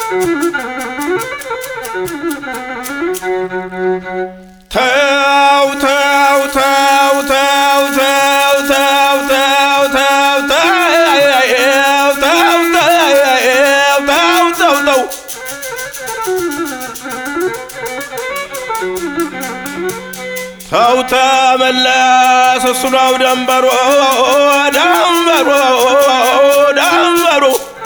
ተው ተው ተው ተው ተው ተው ተው ተው ተው ተው ተው ተው ተው ተው ተመለስ እሱ ነው ደንበሮ ደንበሮ ደንበሮ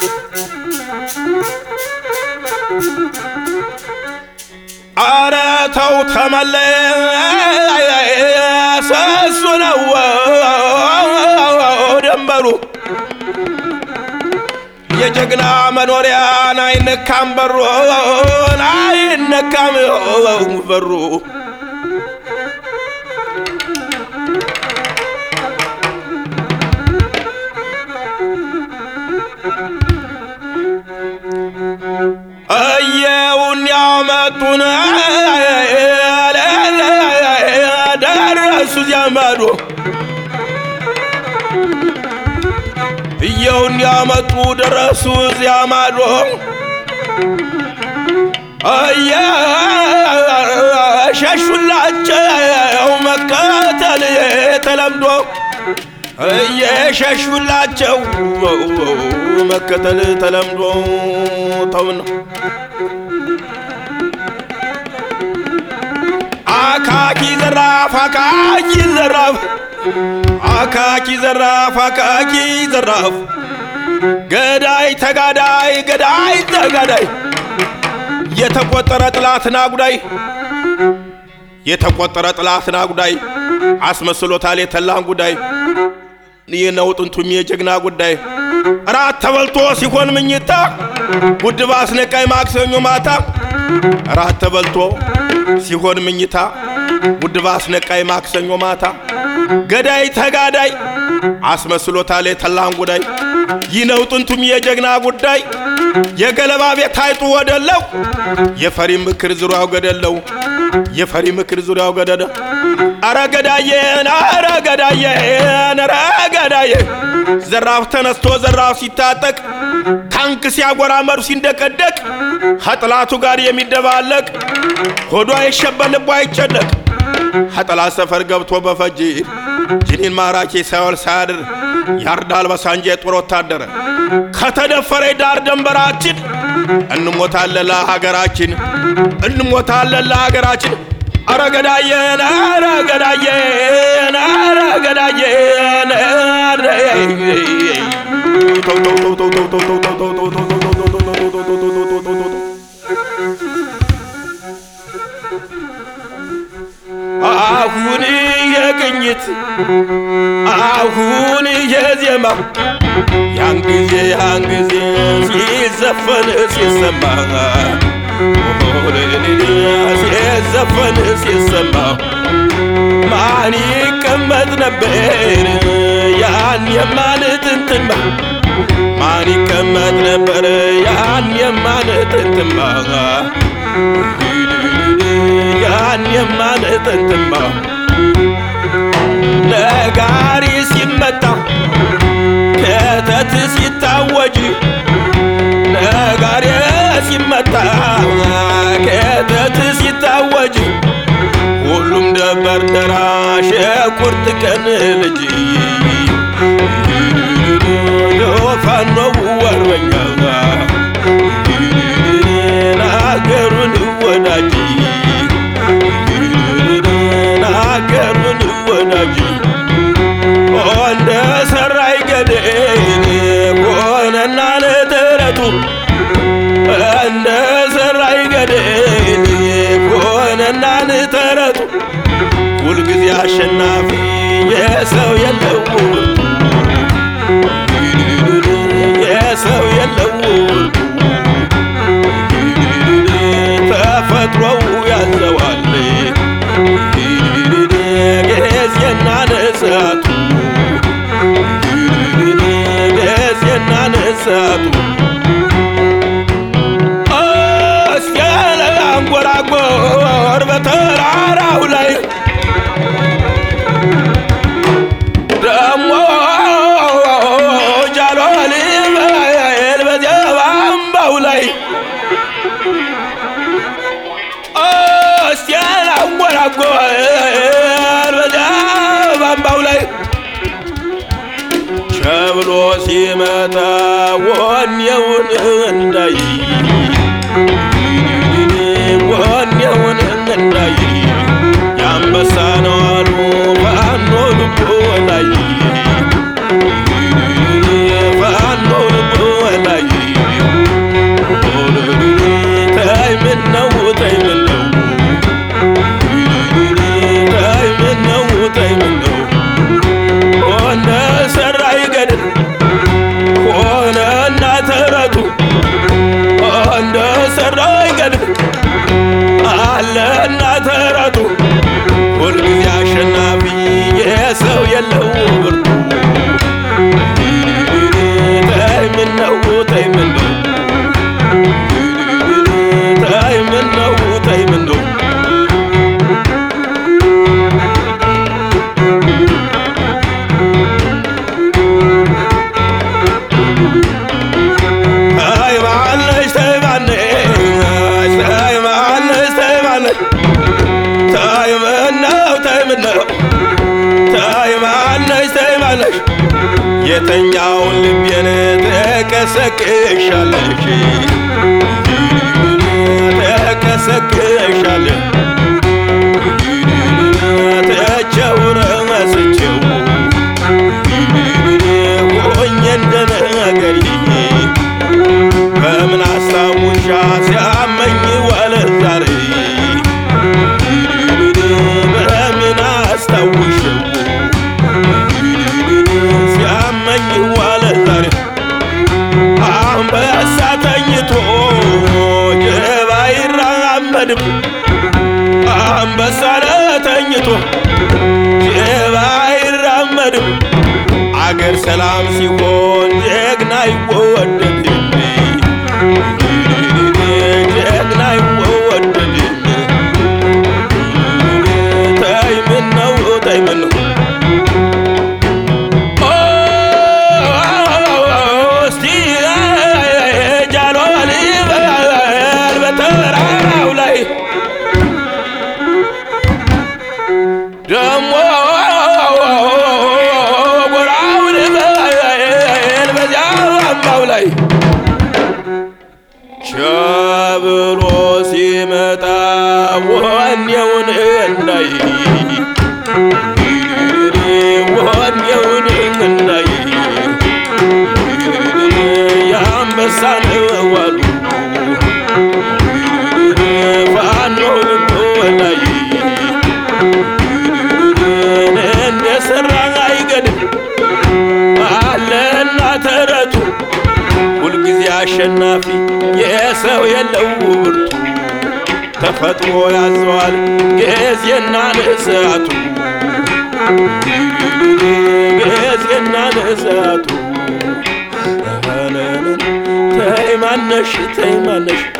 አረ ተው ተመለስ እሱ ነው ደንበሩ የጀግና መኖሪያን አይነካም በሩን አይነካም በሩ እየውን ያመጡን ደረሱ ዘመዱ እየውን ያመጡ ደረሱ እዚያ ማዶ እየሸሹላቸው መከተል ተለምዶ እየሸሹላቸው መከተል ተለምዶ ተውን አካኪ ዘራፍ አካኪ ዘራፍ አካኪ ዘራፍ አካኪ ዘራፍ ገዳይ ተጋዳይ ገዳይ ተጋዳይ የተቆጠረ ጥላትና ጉዳይ የተቆጠረ ጥላትና ጉዳይ አስመስሎታል የተላን ጉዳይ ይህ ነው ጥንቱም የጀግና ጉዳይ እራት ተበልቶ ሲሆን ምኝታ ጉድባ አስነቃይ ማክሰኞ ማታ እራት ተበልቶ ሲሆን ምኝታ ጉድባ አስነቃይ ማክሰኞ ማታ ገዳይ ተጋዳይ አስመስሎታል የተላን ጉዳይ ይህ ነው ጥንቱም የጀግና ጉዳይ የገለባ ቤት አይጡ ወደለው የፈሪ ምክር ዙሪያው ገደለው የፈሪ ምክር ዙሪያው ገደለ አረ ገዳዬን አረ ገዳዬን አረ ገዳዬ ዘራፍ ተነስቶ ዘራፍ ሲታጠቅ ታንክ ሲያጎራ መሩ ሲንደቀደቅ ከጥላቱ ጋር የሚደባለቅ ሆዷ አይሸበር ልቧ አይጨነቅ ከጠላት ሰፈር ገብቶ በፈጅ ጅኒን ማራኪ ሳይወል ሳያድር ያርዳል በሳንጃ የጦር ወታደር ከተደፈረ ዳር ደንበራችን እንሞታለን ለሀገራችን እንሞታለን ለሀገራችን አረ ገዳየን አረ ገዳየን አረ ገዳየን አረ ተው ተው ተው ተው ተው ተው ተው ተው ተው ተው ተው ተው ተው ተው ተው ተው ተው ተው ተው አሁን የቅኝት አሁን የዜማ ያን ጊዜ ያን ጊዜ ሲዘፈን ሲሰማ ሲዘፈን ሲሰማ ማን ይቀመጥ ነበር ያን የማንትንትማ ማን ይቀመጥ ነበር ያን የማንትንትማ ያን የማንትንትማ ነጋሪ ሲመጣ ከተት ሲታወጅ ነጋሪ ሲመጣ ከተት ሲታወጅ ሁሉም ደበር ደራሽ የቁርጥ ቀን ልጅ ፋኖው ወርበኛ ናገሩን ወዳጅ ናገሩን ወዳጅ እንደ ሰራይ ገደል ሆነና ለተረቱ እንደ ሰራይ ገደል ሆነና ለተረቱ ሁልጊዜ አሸናፊ የሰው የለው የሰው የለው ተፈጥሮው ያዘዋል ጊዜና ነሳቱ ጊዜና ነሳቱ እስያለ አንጎራጎር በተራራው ላይ ደሞ ጃሎል በዚያ እስቲ አንጎራጎር በዚያ ባምባው ላይ ሸብሎ ሲመጣ ወኔውን እንዳይ ወኔውን እንዳይ የአንበሳ ነው አሉ ፋኖ ልቦ ላይ ፋኖ ልቦ ላይ ተይ ምነው ተይ ምነው ተይ ምነው ተይ ምነው ሆነ ሰራ ይገድል ሆነና ተረቱ እንደ ሰራ ይገድል አለና ተረቱ ሁልጊዜ አሸናፊ የሰው የለው ብርቱ ተይ ምነው ተይ ምነው ተይ ምነው ተይ ምነው ተይ ማለሽ ተይ ማለሽ ተይ ማለሽ ተይ ማለሽ ተይ ምነው ተይ ምነው ተይ ማለሽ ተይ ማለሽ የተኛውን ልቤን ተቀሰቅሻለሽ ተቀሰቅሻለሽ ተቸው ረመስቸው ሆኜ እንደነገር በምን አስታውሻ ሲያመኝ ዋለ ዛሬ በምን አስታውሽው ሲያመኝ ዋለ ዛሬ አንበሳ ተኝቶ ጅብ አይራመድም አንበሳ ተኝቶ ጅብ አይራመድም አገር ሰላም ሲሆን ጀግና ይወደድም ጀግና ይወደድም ተይ ምነው ተይ ምነው እስቲ ጃሎ ልበል በተራራው ላይ ደሞ ጎራው ልበል በዚያ አምባው ላይ ቸብሎ ሲመጣ ወኔውን እንዳይ ወኔውን እንዳይ የአንበሳ ነው አሉ ፋኖ ልቦ ላይ እንደ ሰራ አይገድም አለና ተረቱ ሁልጊዜ አሸናፊ የሰው የለው ብርቱ ተፈጥሮ ያዘዋል ጊዜና ንስዓቱ ጊዜና ንስዓቱ ተይ ማነሽ ተይ ማነሽ